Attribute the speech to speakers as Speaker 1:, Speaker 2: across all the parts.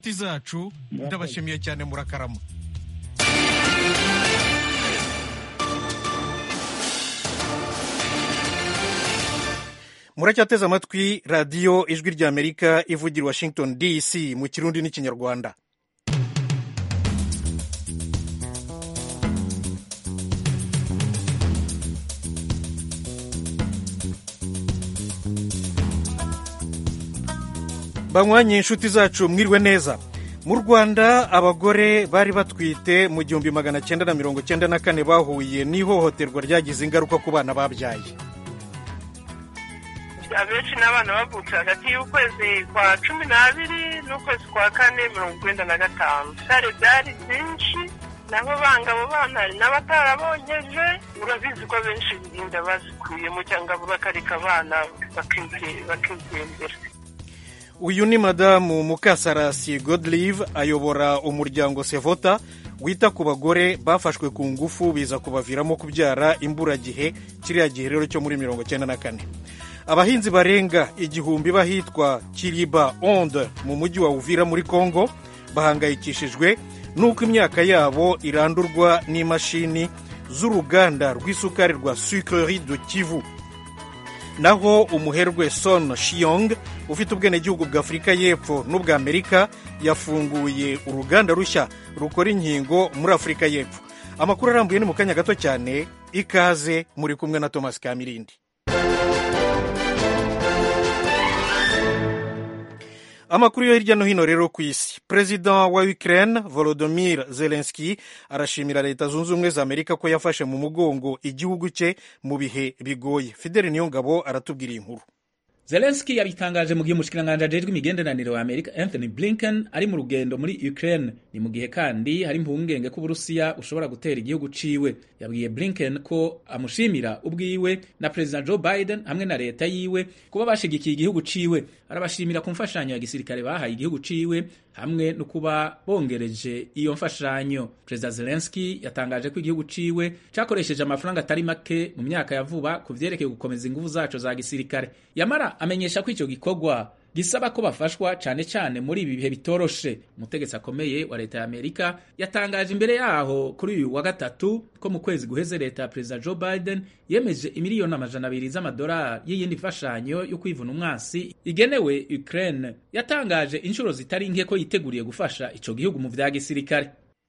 Speaker 1: inshuti zacu ndabashimiye cyane murakarama muracyateze amatwi radiyo ijwi ry'amerika ivugira washington dc mu kirundi n'ikinyarwanda banywanye inshuti zacu mwiriwe neza mu rwanda abagore bari batwite mu gihumbi magana cyenda na mirongo cyenda na kane bahuye n'ihohoterwa ryagize ingaruka ku bana babyaye
Speaker 2: abenshi n'abana bavutse hagati y'ukwezi kwa cumi n'abiri n'ukwezi kwa kane mirongo icyenda na gatanu sare byari byinshi nabo banga abo bana hari n'abatarabonyeje urabizi ko abenshi inda bazikuyemo cyangwa bakareka abana bakigendera
Speaker 1: uyu ni madamu mukasarasi godlive ayobora umuryango sevota wita ku bagore bafashwe ku ngufu biza kubaviramo kubyara imburagihe kiriya gihe rero cyo muri mirongo cyenda na kane abahinzi barenga igihumbi bahitwa kiriba onde mu mujyi wa uvira muri congo bahangayikishijwe n'uko imyaka yabo irandurwa n'imashini z'uruganda rw'isukari rwa sucrerie de kivu naho umuherwe son shiyong ufite ubwenegihugu bwa afurika y'epfo n'ubwa amerika yafunguye uruganda rushya rukora inkingo muri afurika y'epfo amakuru arambuye ni mu kanya gato cyane ikaze muri kumwe na thomas kamirindi amakuru yo hirya no hino rero ku isi perezida wa ukraine volodymyr zelensky arashimira leta zunze ubumwe za amerika ko yafashe mu mugongo igihugu cye mu bihe bigoye fideli niyongabo aratubwira inkuru
Speaker 3: zelenski yabitangaje mu gihe umushikiranganji ajejwe imigenderanire wa amerika anthony blinken ari mu rugendo muri ukraine ni mu gihe kandi hari impungenge ko uburusiya bushobora gutera igihugu ciwe yabwiye blinken ko amushimira ubwiwe na perezida joe biden hamwe na leta yiwe kuba bashigikiye igihugu ciwe arabashimira ku mfashanyo ya gisirikare bahaye igihugu ciwe hamwe no kuba bongereje iyo mfashanyo perezida zelenski yatangaje ko igihugu ciwe cakoresheje amafaranga atari make mu myaka ya vuba ku vyerekeye gukomeza inguvu zaco za gisirikare yamara amenyesha ko ico gikorwa gisaba ko bafashwa cane cane muri ibi bihe bitoroshe umutegetsi akomeye wa leta ya amerika yatangaje imbere yaho kuri uyu wa gatatu ko mu kwezi guheze leta ya perezida joe biden yemeje imiliyoni amajana abiri z'amadolari y'iyindi mfashanyo yo kwivuna umwansi igenewe ukraine yatangaje inshuro zitari nke ko yiteguriye gufasha ico gihugu mu vya gisirikare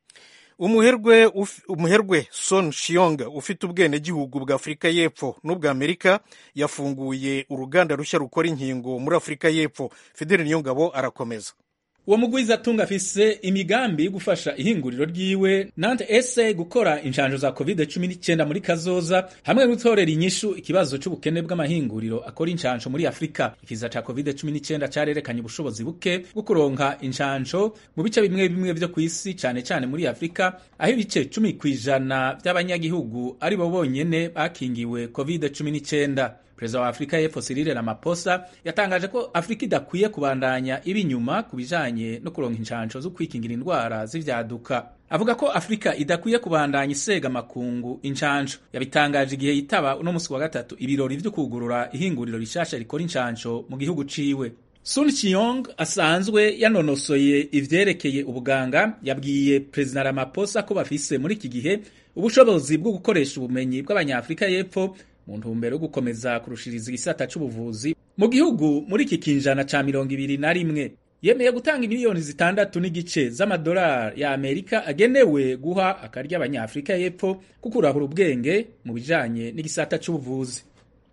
Speaker 1: umuherwe umuherwe son shiyong ufite ubwenegihugu bwa afurika y'epfo n'ubwa amerika yafunguye uruganda rushya rukora inkingo muri afurika y'epfo fideli niyongabo arakomeza
Speaker 3: uwo mugwiza atunga afise imigambi yo gufasha ihinguriro ryiwe nante ese gukora inshanjo za covid 19 muri kazoza hamwe no gutorera inyishu ikibazo c'ubukene bw'amahinguriro akora inshanjo muri afurika ikiza ca covid 19 carerekanye ubushobozi buke bwo kuronka inshanjo mu bice bimwe bimwe vyo kw'isi cane cane muri afurika aho ibice cumi kw'ijana vy'abanyagihugu ari bo bonyene bakingiwe covid 19 perezida wa afurika y'epfo Cyril Ramaphosa yatangaje ko afurika idakwiye kubandanya iba inyuma ku bijanye no kuronka inshansho zo kwikingira indwara z'ivyaduka avuga ko afurika idakwiye kubandanya isega makungu inshansho yabitangaje igihe yitaba uno musi wa gatatu ibirori vyo kugurura ihinguriro rishasha rikora inshansho mu gihugu ciwe Sun Chiyong asanzwe yanonosoye ivyerekeye ubuganga yabwiye perezida Ramaphosa ko bafise muri iki gihe ubushobozi bwo gukoresha ubumenyi bw'abanyafurika y'epfo mu ntumbero yo gukomeza kurushiriza igisata c'ubuvuzi mu gihugu muri iki kinjana ca mirongo ibiri na rimwe yemeye gutanga miliyoni zitandatu n'igice z'amadolari ya amerika agenewe guha akarya abanyafurika y'epfo kukurahura ubwenge mu bijanye n'igisata c'ubuvuzi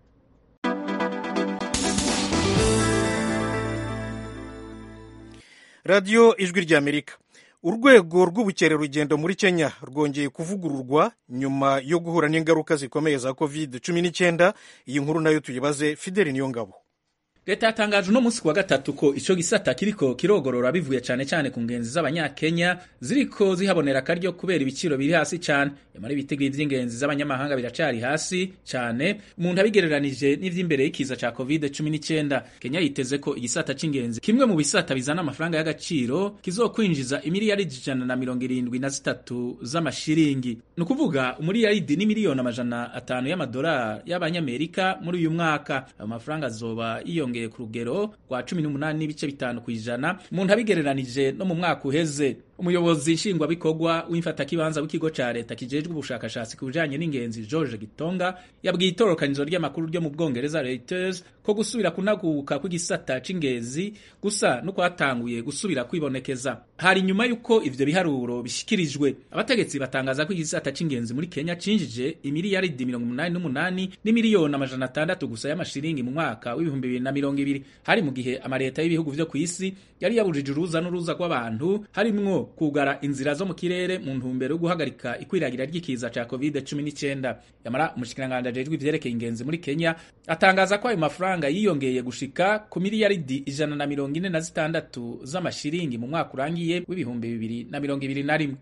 Speaker 1: radiyo ijwi ry'amerika urwego rw'ubukerarugendo muri kenya rwongeye kuvugururwa nyuma yo guhura n'ingaruka zikomeye za covid cumi n'icyenda iyi nkuru nayo tuyibaze fideli niyongabo
Speaker 3: leta yatangaje uno munsi kuwa gatatu ko ico gisata kiriko kirogorora bivuye cane cane ku ngenzi z'abanyakenya ziriko zihabonera akaryo kubera ibiciro biri hasi cane yamara ibitigiri vy'ingenzi z'abanyamahanga biracari hasi cane umuntu abigereranije n'ivy'imbere y'ikiza ca covid 19 kenya yiteze ko igisata c'ingenzi kimwe mu bisata bizana amafaranga y'agaciro kizokwinjiza imiliyaridi ijana na mirongo irindwi na zitatu z'amashiringi ni ukuvuga umuliyaridi n'imiliyoni amajana atanu y'amadolari y'abanyamerika muri uyu mwaka ayo mafaranga azoba yiyongera vyiyongeye ku rugero rwa cumi n'umunani n'ibice bitanu kw'ijana umuntu abigereranije no mu mwaka uheze umuyobozi nshingwabikorwa w'imfatakibanza w'ikigo ca leta kijejwe ubushakashatsi ku bijanye n'ingenzi george gitonga yabwiye itororokanizo ry'amakuru ryo mu bwongereza reuters ko gusubira kunaguka kw'igisata c'ingenzi gusa no kwatanguye gusubira kwibonekeza hari nyuma y'uko ivyo biharuro bishikirijwe abategetsi batangaza ko igisata c'ingenzi muri kenya cinjije imiliyaridi mirongo umunani n'umunani n'imiliyoni amajana atandatu gusa y'amashiringi mu mwaka w'ibihumbi bibiri na mirongo ibiri hari mu gihe amaleta y'ibihugu vyo kw'isi yari yabujije uruza n'uruza rw'abantu harimwo kugara inzira zo mu kirere mu ntumbero yo guhagarika ikwiragira ry'ikiza ca covid cumi n'icyenda yamara umushikiranganji ajejwe ivyerekeye ingenzi muri kenya atangaza ko ayo mafaranga yiyongeye gushika ku miliyaridi ijana na mirongo ine na zitandatu z'amashiringi mu mwaka urangiye w'ibihumbi bibiri na mirongo ibiri na rimwe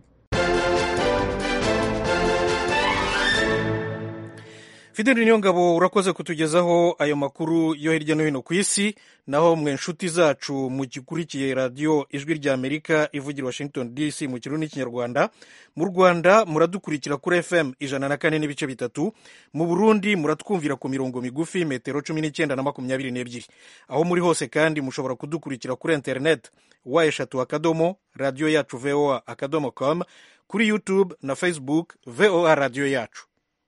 Speaker 1: fideli niyongabo urakoze kutugezaho ayo makuru yo hirya no hino ku isi naho mwe nshuti zacu mugikurikiye radiyo ijwi rya amerika ivugira washington dc mu kirundi n'ikinyarwanda mu rwanda muradukurikira kuri fm ijana na kane n'ibice bitatu mu burundi muratwumvira ku mirongo migufi metero cumi n'icyenda na makumyabiri n'ebyiri aho muri hose kandi mushobora kudukurikira kuri internet wa eshatu akadomo radiyo yacu voa akadomo com kuri youtube na facebook voa radiyo yacu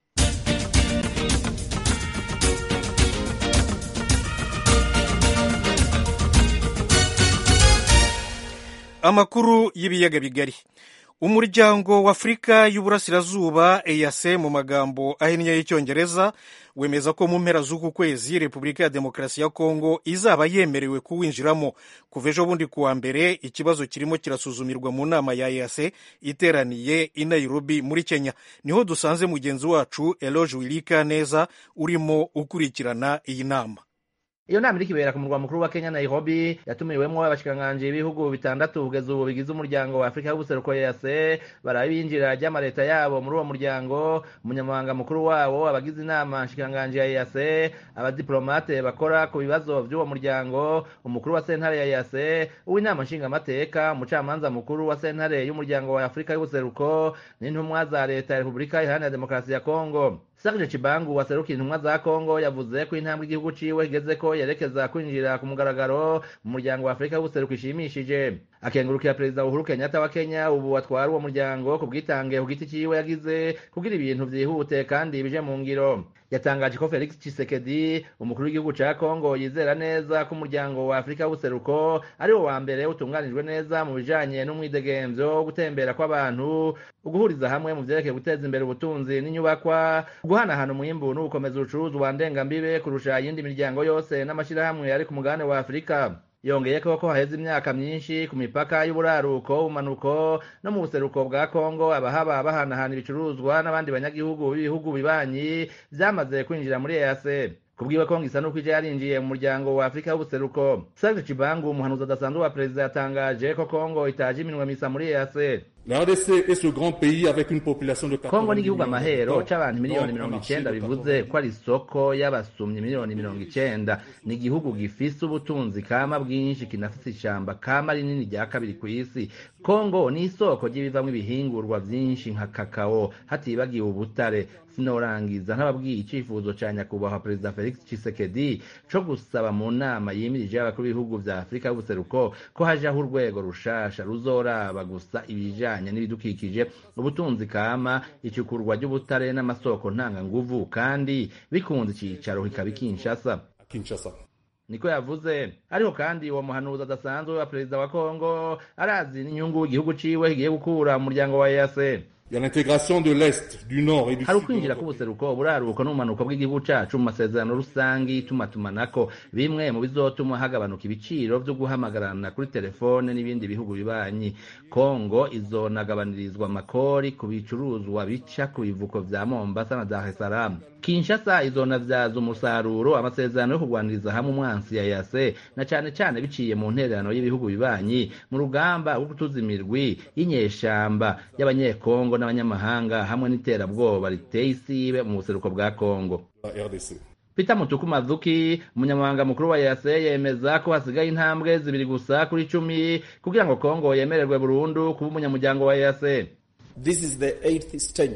Speaker 1: amakuru y'ibiyaga bigari umuryango w'afurika y'uburasirazuba eyase mu magambo ahinnye y'icyongereza wemeza ko mu mpera z'uku kwezi repubulika ya demokarasi ya kongo izaba yemerewe kuwinjiramo kuva ejo bundi kuwa mbere ikibazo kirimo kirasuzumirwa mu nama ya eyase iteraniye i nairobi muri kenya niho dusanze mugenzi wacu eloge wirika neza urimo ukurikirana iyi nama
Speaker 4: iyo nama iriko ibera ku murwa mukuru wa kenya nairobi yatumiwemwo abashikiranganji b'ibihugu bitandatu kugeza ubu bigize umuryango wa afurika y'ubuseruko ease baraba ibinjira ry'amaleta yabo muri uwo muryango umunyamabanga mukuru wawo abagize inama nshikiranganji ya ease abadiplomate bakora ku bibazo vy'uwo muryango umukuru wa sentare ya ease uw'inama nshingamateka umucamanza mukuru wa sentare y'umuryango wa afurika y'ubuseruko n'intumwa za leta ya repubulika iharanira demokarasi ya kongo Serge Chibangu waserukiye intumwa za Kongo yavuze ko intambwe igihugu ciwe kigeze ko yerekeza kwinjira ku mugaragaro mu muryango wa Afurika w'ubuseruko ishimishije akengurukira perezida Uhuru Kenyatta wa Kenya ubu atwara uwo muryango ku bwitange ku giti ciwe yagize kugira ibintu vyihute kandi bije mu ngiro yatangaje ko Felix Tshisekedi umukuru w'igihugu ca Kongo yizera neza ko umuryango wa Afurika w'ubuseruko ari wo wa mbere utunganijwe neza mu bijanye n'umwidegemvyo gutembera kw'abantu uguhuriza hamwe mu vyerekeye guteza imbere ubutunzi n'inyubakwa guhanahana umwimbu n'ugukomeza ubucuruzwa ndengambibe kurusha iyindi miryango yose n'amashirahamwe ari ku mugabane wa Afurika yongeye ko ko haheze imyaka myinshi ku mipaka y'uburaruko ubumanuko no mu buseruko bwa kongo abahaba bahanahana ibicuruzwa n'abandi banyagihugu b'ibihugu bibanyi vyamaze kwinjira muri ease kubwiwe kongo isa n'uko ije yarinjiye mu muryango wa afurika y'ubuseruko serge cibangu umuhanuzi adasanzwe wa perezida yatangaje ko kongo itaje iminwe misa muri ease
Speaker 5: La RDC est ce grand pays avec une population de
Speaker 4: kongo n'igihugu amahero c'abantu miliyoni mirongo icenda bivuze ko ari isoko y'abasumyi miliyoni mirongo icenda ni igihugu gifise ubutunzi kama bwinshi kinafise ishamba kama rinini rya kabiri kw'isi kongo ni isoko ry'ibivamwo ibihingurwa vyinshi nka kakao hatibagiwe ubutare sinorangiza ntababwiye icifuzo ca nyakubahwa perezida felix tshisekedi co gusaba mu nama yimirije y'abakuru b'ibihugu vya afurika y'ubuseruko ko hajaho urwego rushasha ruzoraba gusa ibijanye n'ibidukikije ubutunzi kama icukurwa ry'ubutare n'amasoko ntanganguvu kandi bikunze icicaro kikaba ikinshasa
Speaker 5: Kinshasa.
Speaker 4: niko yavuze ariko kandi uwo muhanuzi adasanzwe wa perezida wa kongo arazi n'inyungu igihugu ciwe kigiye gukura mu muryango wa ease
Speaker 5: Il y a l'intégration de l'Est, du Nord et du
Speaker 4: hari
Speaker 5: Sud.
Speaker 4: ukwinjira k'ubuseruko uburaruko n'ubumanuko bw'igihugu cacu mu masezerano rusangi itumatumanako bimwe mu bizotuma hagabanuka ibiciro vyo guhamagarana kuri telefone n'ibindi bihugu bibanyi kongo izonagabanirizwa amakori ku bicuruzwa bica ku bivuko vya mombasa na dar es salaam kinshasa izonavyaza umusaruro amasezerano yo kurwaniriza hamwe umwansi ya yase na cane cane biciye mu ntererano y'ibihugu bibanyi mu rugamba rwo gutuza imirwi y'inyeshamba y'abanyekongo n'abanyamahanga hamwe n'iterabwoba riteye isibe mu buseruko bwa kongo
Speaker 5: La RDC.
Speaker 4: Peter Mutuku Mazuki umunyamabanga mukuru wa EAC yemeza ko hasigaye intambwe zibiri gusa kuri cumi kugira ngo Kongo yemererwe burundu kuba umunyamuryango wa EAC
Speaker 6: This is the eighth stage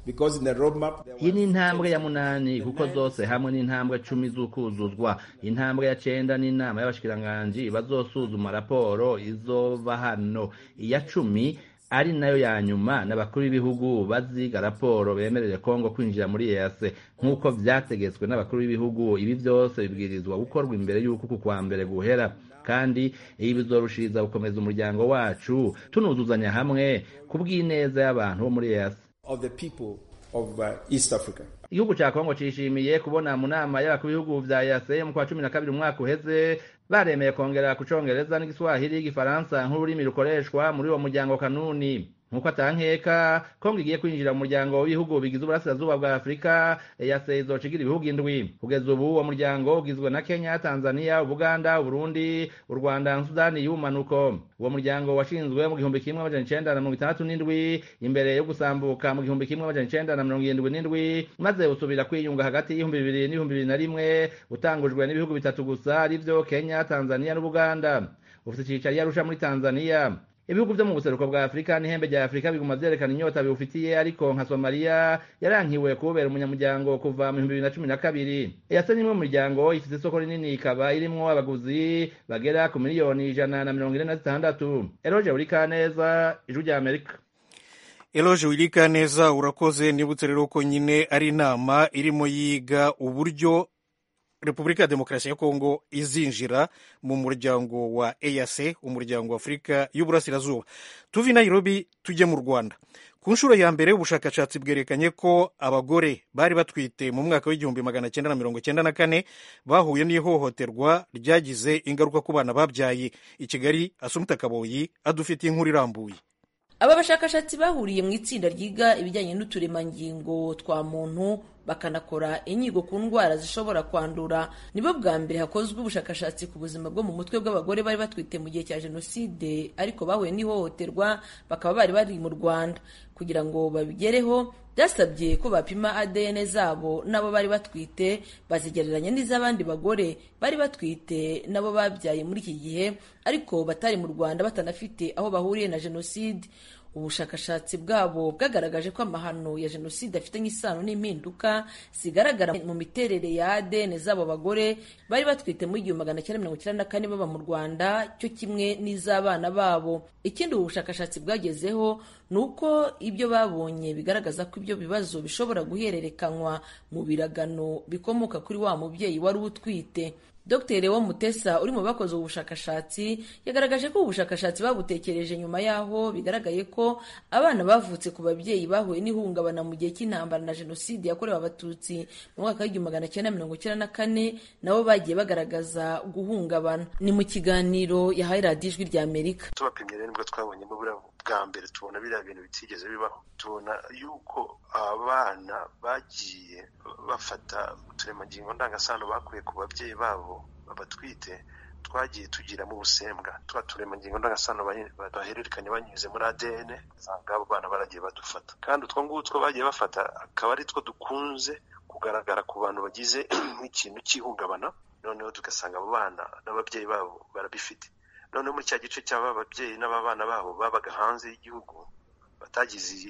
Speaker 6: because in the roadmap there
Speaker 4: iyi ni
Speaker 6: was
Speaker 4: intambwe ya munani kuko zose hamwe n'intambwe cumi z'ukuzuzwa intambwe ya cenda n'inama y'abashikiranganji bazosuzuma raporo izova hano iya cumi ari nayo ya nyuma n'abakuru b'ibihugu baziga raporo bemerere kongo kwinjira muri EAC nk'uko vyategetswe n'abakuru b'ibihugu ibi vyose bibwirizwa gukorwa imbere y'uko uku kwa mbere guhera kandi ibi bizorushiriza gukomeza umuryango wacu tunuzuzanya hamwe ku bw'ineza y'abantu bo muri EAC
Speaker 6: of the people of uh, East Africa.
Speaker 4: igihugu ca kongo cishimiye kubona mu nama y'abakuru b'ibihugu vya yase mu kwa cumi na kabiri umwaka uheze baremeye kongera ku congereza n'igiswahili igifaransa nk'ururimi rukoreshwa muri uwo muryango kanuni nk'uko atankeka kongo igiye kwinjira mu muryango w'ibihugu bigize uburasirazuba bwa afurika yase izocigira ibihugu indwi kugeza ubu uwo muryango ugizwe na kenya tanzania ubuganda uburundi u rwanda na sudani y'ubumanuko uwo muryango washinzwe mu gihumbi kimwe amajana icenda na mirongo itandatu n'indwi imbere yo gusambuka mu gihumbi kimwe amajana icenda na mirongo irindwi n'indwi maze usubira kwiyunga hagati y'ibihumbi bibiri n'ibihumbi bibiri na rimwe utangujwe n'ibihugu bitatu gusa arivyo kenya tanzania n'ubuganda ufite icicaro i arusha muri tanzania ibihugu vyo mu buseruko bwa afurika n'ihembe rya afurika biguma vyerekana inyota biwufitiye ariko nka somaliya yarankiwe kubera umunyamuryango kuva mu bihumbi bibiri na cumi na kabiri eyase n'imwe mu miryango ifite isoko rinini ikaba irimwo abaguzi bagera ku miliyoni ijana na mirongo ine na zitandatu eroje urikaneza ijwi rya amerika
Speaker 1: eloge wirika neza urakoze nibutse rero ko nyine ari inama irimo yiga uburyo repubulika ya demokarasi ya kongo izinjira mu muryango wa eac umuryango wa afurika y'uburasirazuba tuve i nairobi tujye mu rwanda ku nshuro ya mbere ubushakashatsi bwerekanye ko abagore bari batwite mu mwaka w'igihumbi magana cyenda na mirongo cyenda na kane bahuye n'ihohoterwa ryagize ingaruka ku bana babyaye i kigali asumta kaboyi adufitiye inkuru irambuye
Speaker 7: aba bashakashatsi bahuriye mu itsinda ryiga ibijyanye n'uturemangingo twa muntu bakanakora inyigo ku ndwara zishobora kwandura nibo bwa mbere hakozwe ubushakashatsi ku buzima bwo mu mutwe bw'abagore bari batwite mu gihe cya jenoside ariko bahuye n'ihohoterwa bakaba bari bari mu rwanda kugira ngo babigereho byasabye ko bapima adn zabo n'abo bari batwite bazigereranya n'iz'abandi bagore bari batwite nabo babyaye muri iki gihe ariko batari mu rwanda batanafite aho bahuriye na jenoside ubushakashatsi bwabo bwagaragaje ko amahano ya jenoside afitanye isano n'impinduka zigaragara mu miterere ya ADN z'abo bagore bari batwite mu igihumbi magana cyenda mirongo icyenda na kane baba mu rwanda cyo kimwe n'iz'abana babo ikindi ubu bushakashatsi bwagezeho ni uko ibyo babonye bigaragaza ko ibyo bibazo bishobora guhererekanywa mu biragano bikomoka kuri wa mubyeyi wari utwite Dr Lewo Mutesa uri mu bakoze ubu bushakashatsi yagaragaje ko ubu bushakashatsi babutekereje nyuma y'aho bigaragaye ko abana bavutse ku babyeyi bahuye n'ihungabana mu gihe cy'intambara na jenoside yakorewe abatutsi mu mwaka w'igihumbi magana cyenda mirongo icyenda na kane nabo bagiye bagaragaza guhungabana ni mu kiganiro yahaye radiyo ijwi rya amerika
Speaker 8: tubapimye rero nibwo twabonyemo buriya bwa mbere tubona biriya bintu bitigeze bibaho tubona yuko abana bagiye bafata uturemangingo ndangasano bakuye ku babyeyi babo babatwite twagiye tugiramo ubusembwa tuba turemangingo ndangasano bahererekanya banyuze muri ADN usanga abo bana baragiye badufata kandi utwo ngutwo bagiye bafata akaba ari two dukunze kugaragara ku bantu bagize nk'ikintu cy'ihungabana noneho tugasanga abo bana n'ababyeyi babo barabifite noneho muri cya gice cy'aba babyeyi n'ababana babo babaga hanze y'igihugu batagize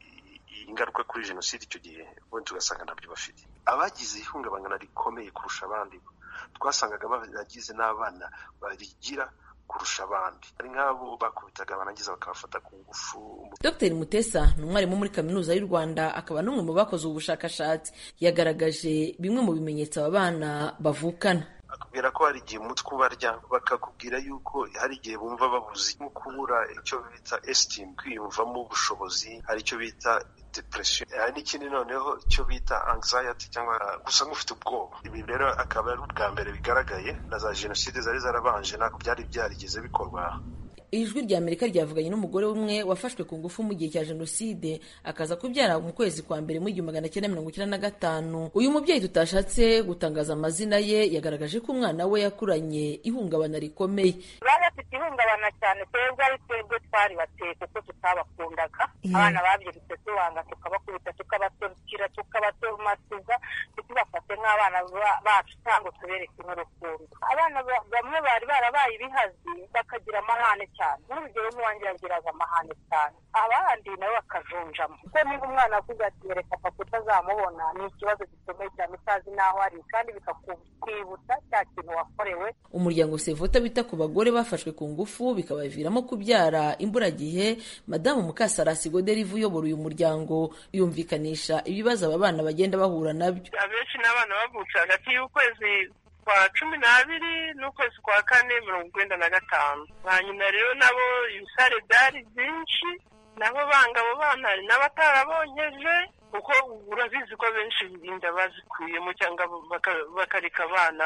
Speaker 8: ingaruka kuri jenoside icyo gihe ubundi tugasanga ntabyo bafite abagize ihungabana rikomeye kurusha abandi twasangaga baragize n'abana barigira kurusha abandi ari nk'abo bakubitaga barangiza bakabafata ku ngufu
Speaker 7: dr mutesa ni umwarimu muri kaminuza y'u rwanda akaba n'umwe mu bakoze ubu bushakashatsi yagaragaje bimwe mu bimenyetso aba bana bavukana
Speaker 8: bakubwira ko hari igihe umutwe ubarya bakakubwira yuko hari igihe bumva babuze nko kubura icyo bita esitimu kwiyumvamo ubushobozi hari icyo bita depression hari n'ikindi noneho icyo bita anxiety cyangwa gusa nk'ufite ubwoba ibi rero akaba ari ubwa mbere bigaragaye na za jenoside zari zarabanje ntabwo byari byarigeze bikorwa
Speaker 7: ijwi rya amerika ryavuganye n'umugore umwe wafashwe ku ngufu mu gihe cya jenoside akaza kubyara mu kwezi kwa mbere mu igihumbi magana cyenda mirongo icyenda na gatanu uyu mubyeyi tutashatse gutangaza amazina ye yagaragaje ko umwana we yakuranye ihungabana rikomeye
Speaker 2: bari bafite ihungabana cyane twebwe ari twebwe twari bateye kuko tutabakundaga abana babyirutse tubanga tukabakubita tukabatorukira tukabatomasiza ntitubafate
Speaker 9: dufite nk'abana bacu cyangwa tubereke nk'urukundo abana bamwe bari barabaye ibihazi bakagira amahane cyane nk'urugero nk'uwanjye yagiraga amahane cyane abandi nabo bakajunjamo kuko niba umwana avuga ati reka papa utazamubona ni ikibazo gikomeye cyane utazi n'aho ari kandi bikakwibutsa cya kintu wakorewe
Speaker 7: umuryango sevota wita ku bagore bafashwe ku ngufu bikabaviramo kubyara imburagihe madamu mukasarasi goderive uyobora uyu muryango yumvikanisha ibibazo aba bana bagenda bahura nabyo
Speaker 2: abenshi n'abana bavutse hagati y'ukwezi kwa cumi n'abiri n'ukwezi kwa kane mirongo icyenda na gatanu ba nyina rero nabo ibisare byari byinshi nabo banga abo bana hari n'abatarabonyeje kuko urabizi ko benshi inda bazikuyemo cyangwa bakareka abana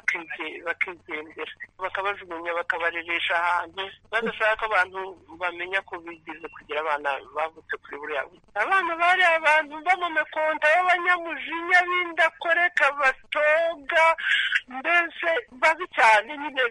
Speaker 2: bakigendera bakabajugunya bakabareresha ahantu badashaka ko abantu bamenya ko bigize kugira abana bavutse kuri buriya buryo abana bari abantu b'amamekonta b'abanyamujinya b'indakoreka batoga mbese babi cyane nyine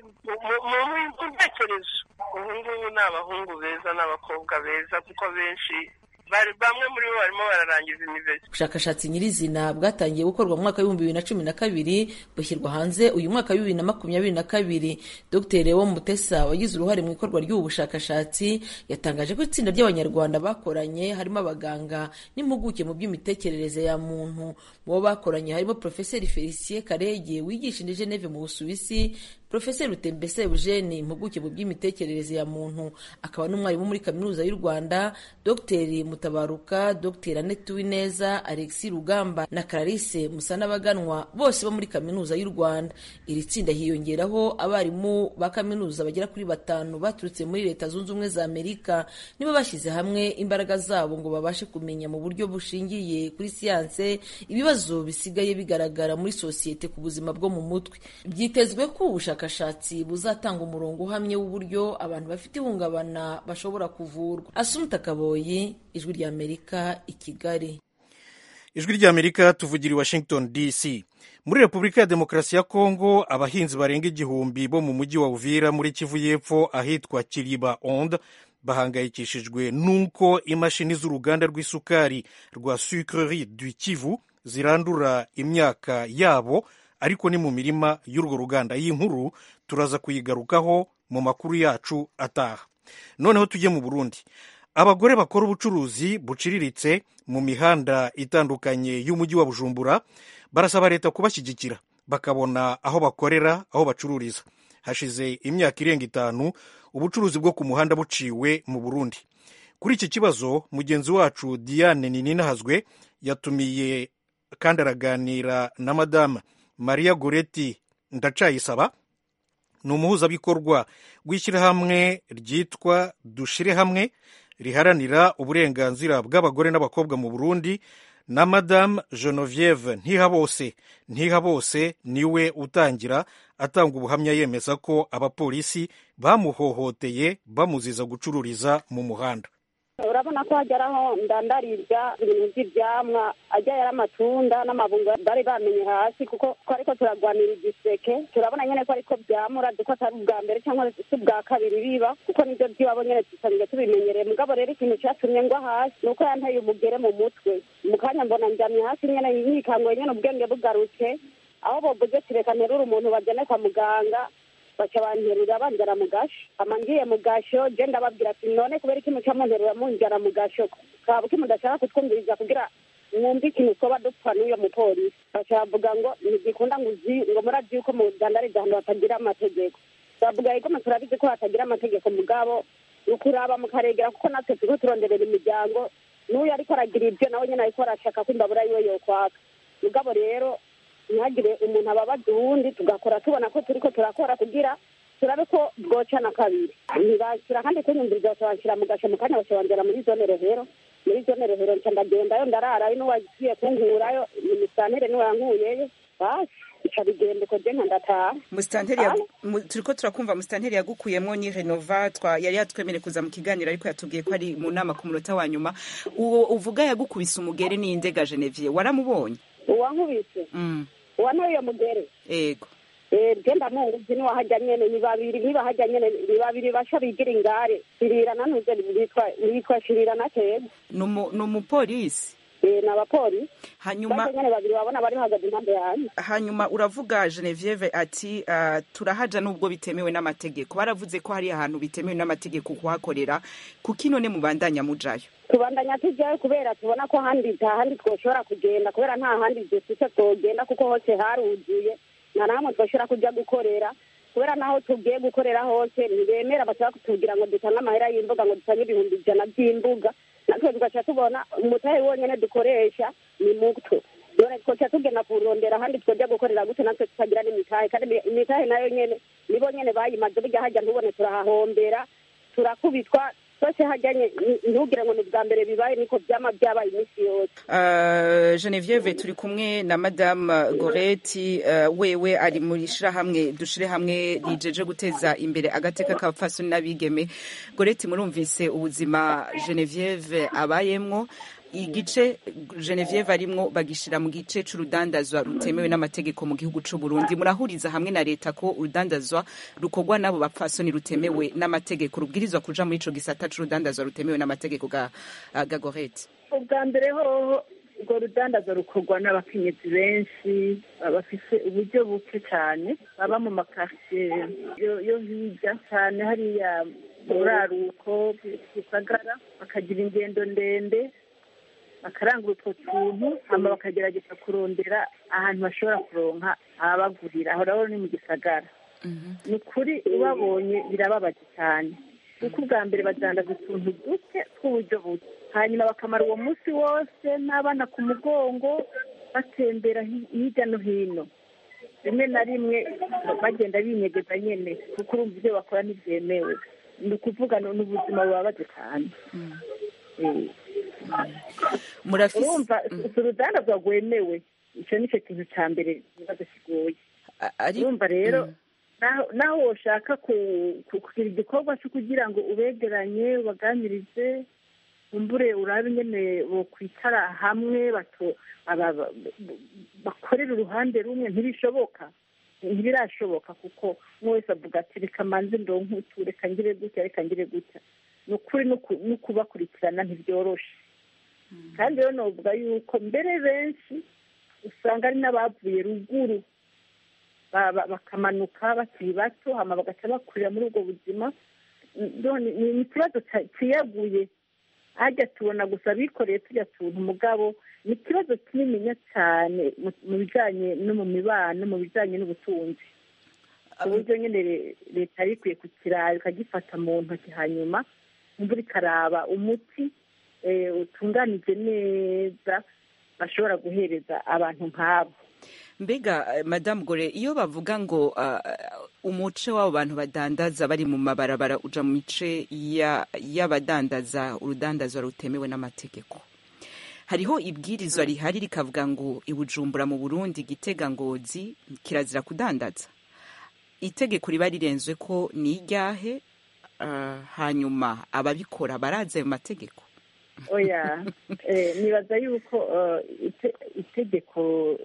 Speaker 2: mu ntekerezo ubu ngubu ni abahungu beza n'abakobwa beza kuko benshi bamwe muri bo barimo bararangiza imibiri
Speaker 7: ubushakashatsi nyirizina bwatangiye gukorwa mu mwaka w'ibihumbi bibiri na cumi na kabiri bushyirwa hanze uyu mwaka wa bibiri na makumyabiri na kabiri dr lewo mutesa wagize uruhare mu ikorwa ry'ubu bushakashatsi yatangaje ko itsinda ry'abanyarwanda bakoranye harimo abaganga n'impuguke mu by'imitekerereze ya muntu mu bo bakoranye harimo profeseri felicien karege wigisha indi geneve mu busuwisi profeseri rutembese eugene impuguke mu by'imitekerereze ya muntu akaba n'umwarimu muri kaminuza y'u rwanda dr mutabaruka dr annette uwineza alexi rugamba na clarisse musanabaganwa bose bo muri kaminuza y'u rwanda iri tsinda hiyongeraho abarimu ba kaminuza bagera kuri batanu baturutse muri leta zunze ubumwe za amerika nibo bashyize hamwe imbaraga zabo ngo babashe kumenya mu buryo bushingiye kuri siyanse ibibazo bisigaye bigaragara muri sosiyete ku buzima bwo mu mutwe byitezwe ko ubushakashatsi buzatanga umurongo uhamye w'uburyo abantu bafite ihungabana bashobora kuvurwa asumuta kaboyi ijwi ry'amerika i kigali
Speaker 1: ijwi ry'amerika tuvugira i washington dc muri repubulika ya demokarasi ya kongo abahinzi barenga igihumbi bo mu mujyi wa uvira muri kivu y'epfo ahitwa kiriba onde bahangayikishijwe n'uko imashini z'uruganda rw'isukari rwa sucrerie du kivu zirandura imyaka yabo ariko ni mu mirima y'urwo ruganda iyi nkuru turaza kuyigarukaho mu makuru yacu ataha noneho tujye mu burundi abagore bakora ubucuruzi buciriritse mu mihanda itandukanye y'umujyi wa bujumbura barasaba leta kubashyigikira bakabona aho bakorera aho bacururiza hashize imyaka irenga itanu ubucuruzi bwo ku muhanda buciwe mu burundi kuri iki kibazo mugenzi wacu diane nininahazwe yatumiye kandi araganira na madame maria goreti ndacayisaba ni umuhuzabikorwa w'ishyirahamwe ryitwa dushire hamwe riharanira uburenganzira bw'abagore n'abakobwa mu burundi na madamu genevieve ntihabose ntihabose niwe utangira atanga ubuhamya yemeza ko abapolisi bamuhohoteye bamuziza gucururiza mu muhanda
Speaker 10: urabona ko hageraho ndandarirya ibintu by'ibyamwa ajya yari amatunda n'amabungo bari bamenye hasi kuko twariko turagwanira igiseke turabona nyene ko ariko byamura duko atari ubwa mbere cyangwa si ubwa kabiri biba kuko nibyo by'iwabo nyene dusanzwe tubimenyereye mugabo rero ikintu catumye ngwa hasi ni uko yanteye umugere mu mutwe mu kanya mbona njamye hasi nyene yikangoye nyene ubwenge bugarutse aho bovuze tireka nterura umuntu bajane kwa muganga baca banterura banjara mu gasho ama ngiye mu gasho je ndababwira ati none kubera iki muca munterura munjara mu gasho kaba iki mudashaka kutwumviriza kugira mwumve ikintu twoba dupfa n'uyo mupolisi baca bavuga ngo ntigikunda ngo uzi ngo murazi yuko mu dandariza ahantu hatagira amategeko bavuga yuko mwe turabizi ko hatagira amategeko mugabo ni ukuraba mukaregera kuko natwe turiko turonderera imiryango n'uyu ariko aragira ibyo nawe nyene ariko arashaka ko imbabura yiwe yokwaka mugabo rero ntihagire umuntu ababaza uwundi tugakora tubona ko turiko turakora kugira turabe ko bwocana kabiri ntibashyira kandi kunyumviriza bakabanshyira mu gasho mu kanya bakabanjira muri zone rehero muri zone rehero nca ndagendayo ndararayo n'uwagiye kunkurayo imisantere niwe yankuyeyo basi ica bigenda uko je ndataha
Speaker 11: musitanteri turiko turakumva musitanteri yagukuyemwo ni renova twa yari yatwemereye kuza mu kiganiro ariko yatubwiye ko ari mu nama ku munota wa nyuma uwo uvuga yagukubise umugere ni indega genevier waramubonye
Speaker 10: uwankubise uwa ntuye mugere
Speaker 11: ego
Speaker 10: je ndamuzi niwe hajya nyene ni babiri niba hajya nyene ni babiri basha bigira ingare shirira nanuze bitwa bitwa shirira na keza
Speaker 11: ni umupolisi
Speaker 10: Eh, ni abapolisi
Speaker 11: hanyuma
Speaker 10: bose nyene babiri babona bari bahagaze impande yanjye
Speaker 11: hanyuma uravuga Genevieve ati uh, turahaja nubwo bitemewe n'amategeko baravuze ko hari ahantu bitemewe n'amategeko kuhakorera kuki none mubandanya mujayo
Speaker 10: tubandanya tujyayo kubera tubona ko handi nta handi twoshobora kugenda kubera nta handi dufite twogenda kuko hose haruzuye nta na hamwe twoshobora kujya gukorera kubera naho tugiye gukorera hose ntibemera bashaka kutubwira ngo dutange amahera y'imbuga ngo dutange ibihumbi ijana by'imbuga natwe tugaca tubona umutahe wonyene dukoresha ni muto none twoca tugenda kurondera ahandi twojya gukorera gute natwe tutagira n'imitahe kandi imi- imitahe nayo nyene nibo nyene bayimaze burya hajya ntubone turahahombera turakubitwa twese hajyanye ntugire ngo ni bwa mbere bibaye niko byama byabaye iminsi yose
Speaker 11: Uh, Genevieve turi kumwe na Madame Goreti uh, wewe ari muri shirahamwe dushire hamwe rijeje guteza imbere agateka k'abapfasoni n'abigeme Goreti murumvise ubuzima Genevieve abayemwo igice Genevieve arimwo bagishira mu gice c'urudandazwa rutemewe n'amategeko mu gihugu c'u Burundi murahuriza hamwe na leta ko urudandazwa rukorwa n'abo bapfasoni rutemewe n'amategeko rubwirizwa kuja muri ico gisata c'urudandazwa rutemewe n'amategeko ga, ga Goreti
Speaker 12: ubwa mbere hoho urwo rudandazo rukorwa n'abakenyezi benshi bafise uburyo buke cyane baba mu makaritsiye yo- yo hirya cyane hariya mu buraruko gisagara bakagira ingendo ndende bakarangura utwo tuntu hama bakagerageza kurondera ahantu bashobora kuronka ababagurira aho rero ni mu gisagara ni ukuri ubabonye birababaje cyane kuko ubwa mbere badandaza utuntu duke tw'uburyo buke hanyuma bakamara uwo munsi wose n'abana ku mugongo batembera hi- hirya no hino rimwe na rimwe bagenda binyegeza nyene kuko urumva ibyo bakora ntibyemewe ni ukuvuga ni ni ubuzima bubabaje cyane Eh.
Speaker 11: murafise
Speaker 12: urumva si urudandazwa rwemewe icyo ni cyo kintu cya mbere ikibazo kigoye urumva rero naho- naho woshaka ku- ku- kugira igikorwa cyo kugira ngo ubegeranye ubaganirize umbure urabe ingene bokwicara hamwe bato- aba- ba- bakorera uruhande rumwe ntibishoboka ntibirashoboka kuko umwe wese avuga ati reka manze ndonke utu reka ngire gutya reka ngire gutya ni ukuri no ku- no kubakurikirana ntibyoroshe kandi rero novuga yuko mbere benshi usanga ari n'abavuye ruguru ba- ba- bakamanuka bakiri bato hama bagaca bakurira muri ubwo buzima none ni ni ikibazo ca- ciyaguye hajya tubona gusa bikoreye turya tuntu mugabo ni ikibazo kinininya cyane mu- mu bijanye no mu mibano mu bijanye n'ubutunzi uburyo nyine re- leta yari ikwiye kukiraba ikagifata mu ntoki hanyuma imvura ikaraba umuti eh, utunganije neza bashobora guhereza abantu nk'abo
Speaker 11: mbega eh, madamu gore iyo bavuga ngo ah, umuce w'abo bantu badandaza bari mu mabarabara uja mu mice ya- y'abadandaza urudandazwa rutemewe n'amategeko hariho ibwirizwa rihari rikavuga ngo ibujumbura mu burundi gitega ngozi kirazira kudandaza itegeko riba rirenzwe ko ni iryahe ah, hanyuma ababikora barazi ayo mategeko
Speaker 12: oya eh, nibaza yuko eh, ite- itegeko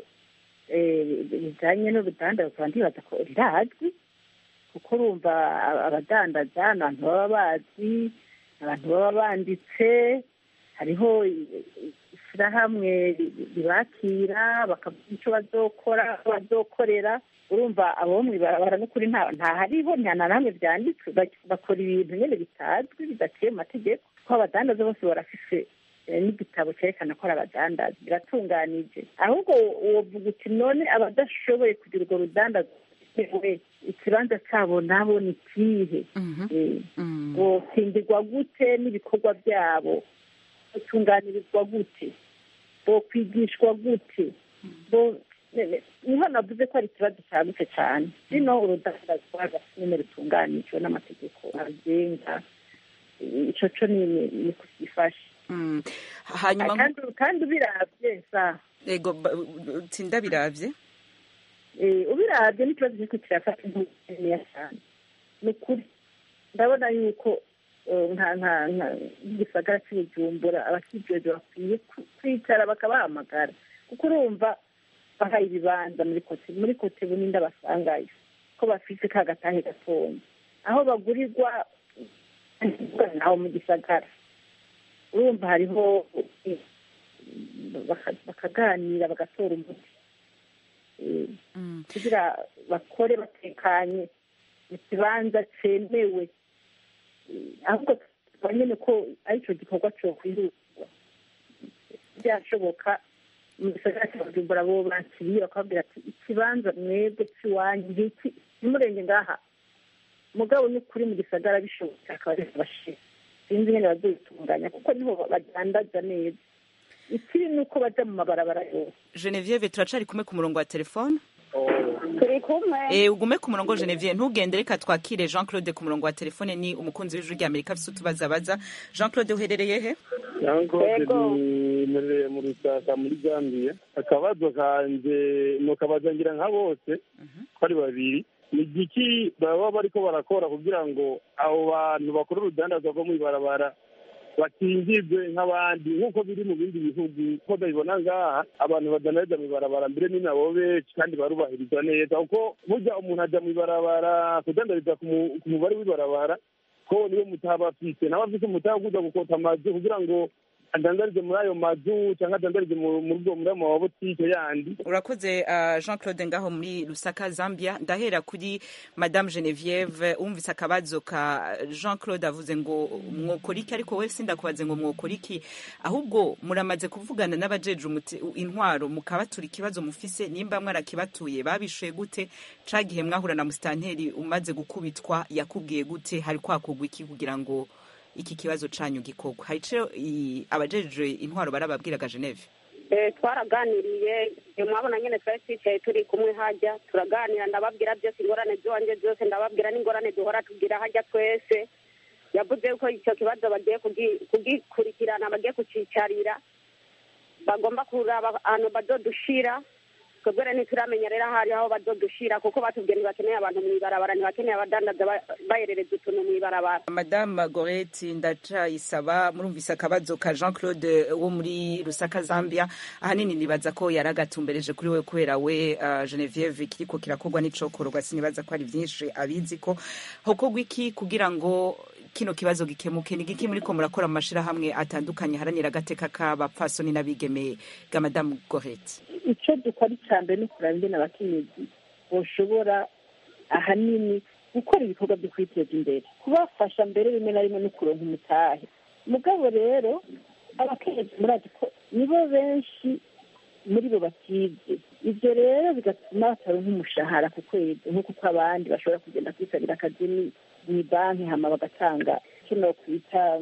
Speaker 12: eh, rijanye n'urudandazwa ndibaza ko rirazwi kuko urumva aba- abadandaza ni abantu baba bazi abantu baba banditse hariho i- i- ishyirahamwe ri- ribakira bakavuga icyo bazokora bazokorera urumva abo bo mw'ibarabara n'ukuri nta nta hariho nta na hamwe byanditswe bak- bakora ibintu nyine bitazwi bidaciye mu mategeko ko abadandaza bose barafise eh, n'igitabo cyerekana ko ari abadandaza biratunganije ahubwo wovuga uti none abadashoboye kugira urwo rudandaza we ikibanza cyabo nabo ni ikihe Eh, bokingirwa gute n'ibikorwa byabo batunganirizwa gute bokwigishwa gute bo ne- ne- niho navuze ko ari ikibazo cyagutse cyane rino urudandazwa nyine rutunganijwe n'amategeko abigenga ico co ni ni- ni kugifasha
Speaker 11: hanyuma
Speaker 12: kandi kandi ubiravye sa
Speaker 11: ego ba- tsinda biravye
Speaker 12: eh, ubiravye n'ikibazo kiriko kirafata intuya cyane ni ukuri ndabona yuko eh, nka nka nka nk'igisagara cy'ubujumbura abakijejwe bakwiye ku- kwicara bakabahamagara kuko urumva bahaye ibibanza muri kote muri kote bunini basangayo ko bafite ka gatahe gatonya aho bagurirwa naho mu gisagara urumva hariho baka- bakaganira bagatora umuti Eh, kugira bakore batekanye mu kibanza cemewe Eh, ahubwo tuba nyene ko arico gikorwa cokwihutirwa byashoboka mu gisagara cya bujumbura bo bakiriye bakababwira ati ikibanza mwebwe cy'iwanyu ngiki nimurenge ngaha mugabo ni ukuri mu gisagara bishobotse akaba ari bashira sinzi nyine bazobitunganya kuko niho badandaza neza ikiri ni uko baja mu mabarabara yose
Speaker 11: Genevieve turacari kumwe ku murongo wa telefone
Speaker 10: turi kumwe
Speaker 11: Eh, ugume ku murongo Genevieve ntugende reka twakire Jean Claude ku murongo wa telefone ni umukunzi w'ijwi rya Amerika afise utubazabaza Jean Claude uherereye he
Speaker 13: yankoze nimereye mu rusaka muri gambiya akabazo kanje nukabaza ngira nka bose ko ari babiri ni igiki baba bariko barakora kugira ngo abo bantu bakora urudandazwa rwo mw'ibarabara bakingirwe nk'abandi nk'uko biri mu bindi bihugu ko ndabibona ngaha abantu badandariza mw'ibarabara mbere ni nabo benshi kandi barubahirizwa neza kuko burya umuntu ajya mw'ibarabara kudandariza ku mu- ku mubare w'ibarabara ko niyo mutaba afise nawe afise umutaba kuza gukota amazu kugira ngo adandarize muri ayo mazu cyangwa adandarize mu- muri ubwo muri ayo mabotike yandi
Speaker 11: urakoze uh, Jean Claude ngaho muri Lusaka Zambia ndahera kuri Madame Genevieve umvise akabazo ka Jean Claude avuze ngo mwokora iki ariko we sindakubaze ngo mwokora iki ahubwo muramaze kuvugana n'abajeje umuti- intwaro mukabatura ikibazo mufise nimba mwarakibatuye babishuye gute ca gihe mwahura na musitanteri umaze gukubitwa yakubwiye gute hari kwakugwa iki kugira ngo iki kibazo canyu gikorwa hari ico i- abajeje intwaro barababwiraga Geneve
Speaker 10: Eh, twaraganiriye eh, mwabona nyene twari twicaye turi kumwe hajya turaganira ndababwira byose ingorane ziwanje zose ndababwira n'ingorane duhora tugira hajya twese yavuze ko icyo kibazo bagiye kugi- kugikurikirana bagiye kucicarira bagomba kuraba ahantu bazodushira twebwe rero ntituramenya rero aho ari aho bazodushira kuko batubwiye ntibakeneye abantu mw'ibarabara ntibakeneye abadandaza ba- baherereza utuntu mw'ibarabara
Speaker 11: Madame Goreti ndacayisaba murumvise akabazo ka Jean Claude wo muri Lusaka Zambia ahanini nibaza ko yaragatumbereje kuri we kubera we uh, Genevieve kiriko kirakorwa n'icokorwa sinibaza ko ari vyinshi abizi ko hokorwa iki kugira ngo kino kibazo gikemuke ni giki muriko murakora mu mashirahamwe atandukanye haranira agateka k'abapfasoni n'abigeme ga Madame Goreti
Speaker 12: icyo dukora icya mbere ni ukureba ingene abakenyezi boshobora ahanini gukora ibikorwa byo kwiteza imbere kubafasha mbere rimwe na rimwe no kuronka umutahe mugabo rero abakenyezi murazi ko nibo benshi muri bo batize ibyo rero bigatuma bataronka umushahara ku kwezi nk'uko uko abandi bashobora kugenda kwisabira akazi ni- mu banki hama bagatanga icyo nokwita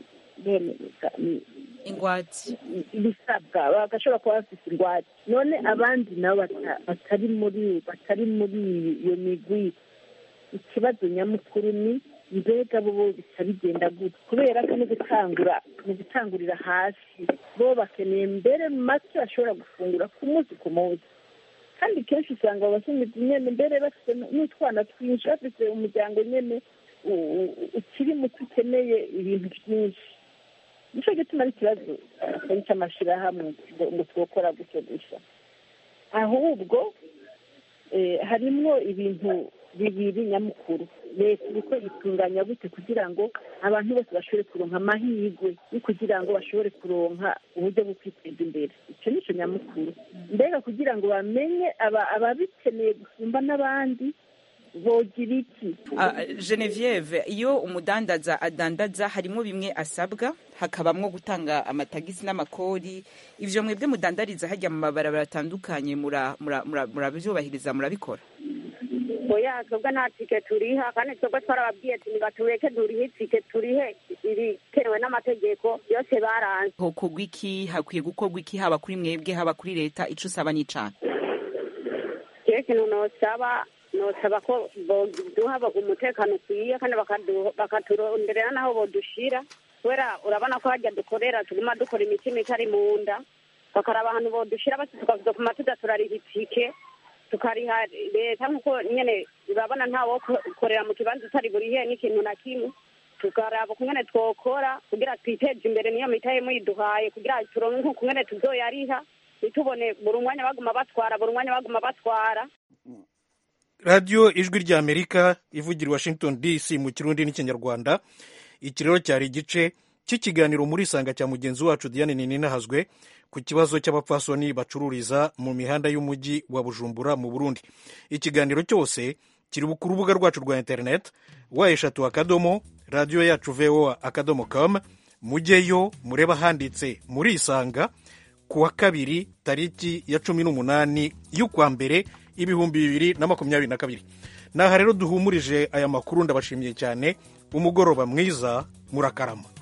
Speaker 12: bene- ni-
Speaker 11: ingwate
Speaker 12: ibisabwa bagashobora kuba bafite ingwate none abandi nabo bata- batari muri batari muri iyo migwi ikibazo nyamukuru ni mbega bo bo bisa bigenda gute kubera ko no gutangura mu gutangurira hasi bo bakeneye mbere make bashobora gufungura ku munsi ku munsi kandi kenshi usanga abakenyezi nyene mbere bafite n'utwana twinshi bafite umuryango nyene u- u- ukiri muto ukeneye ibintu byinshi nicyo gituma ari ikibazo atari cy'amashyirahamwe ngo ngo twokora gutyo gusa ahubwo eh, harimwo ibintu bibiri nyamukuru leta iriko itunganya gute kugira ngo abantu bose bashobore kuronka amahirwe yo kugira ngo bashobore kuronka uburyo bwo kwiteza imbere icyo nicyo nyamukuru mbega kugira ngo bamenye aba- ababikeneye gusumba n'abandi bogira iki
Speaker 11: Uh, Genevieve iyo umudandaza adandaza harimo bimwe asabwa hakabamwo gutanga amatagisi n'amakori ivyo mwebwe mudandariza hajya mu mabarabara atandukanye mura- mura- mura- murabyubahiriza murabikora
Speaker 10: oya twebwe nta tike turiha kandi twebwe twarababwiye ati nibatureke durihe itike turihe ibikenewe n'amategeko yose baranze
Speaker 11: hokorwa iki hakwiye gukorwa iki haba kuri mwebwe haba kuri leta ico usaba n'icana
Speaker 10: rero ikintu nosaba nosaba ko boduha umutekano ukwiye kandi bakadu- bakaturonderera n'aho bodushira kubera urabona ko hajya dukorera tuguma dukora imitima itari mu nda bakaraba ahantu bodushira basi tukazokuma tuza turariha itike tukariha leta nk'uko nyene urabona ntawo korera mu kibanza utari burihe n'ikintu na kimwe tukaraba kungene twokora kugira twiteze imbere niyo mitahe muyiduhaye kugira turonke nk'ukungene tuzoyariha ntitubone buri umwanya baguma batwara buri umwanya baguma batwara
Speaker 1: radiyo ijwi ry'amerika ivugira i washington dc mu kirundi n'ikinyarwanda iki rero cyari igice cy'ikiganiro muri isanga cya mugenzi wacu diane nininahazwe ku kibazo cy'abapfasoni bacururiza mu mihanda y'umujyi wa bujumbura mu burundi ikiganiro cyose kiri ku rubuga rwacu rwa interineti wa eshatu akadomo radiyo yacu voa akadomo com mujyeyo mureba handitse muri isanga ku wa kabiri tariki ya cumi n'umunani y'ukwa mbere ibihumbi bibiri na makumyabiri na kabiri naha rero duhumurije aya makuru ndabashimiye cyane umugoroba mwiza murakarama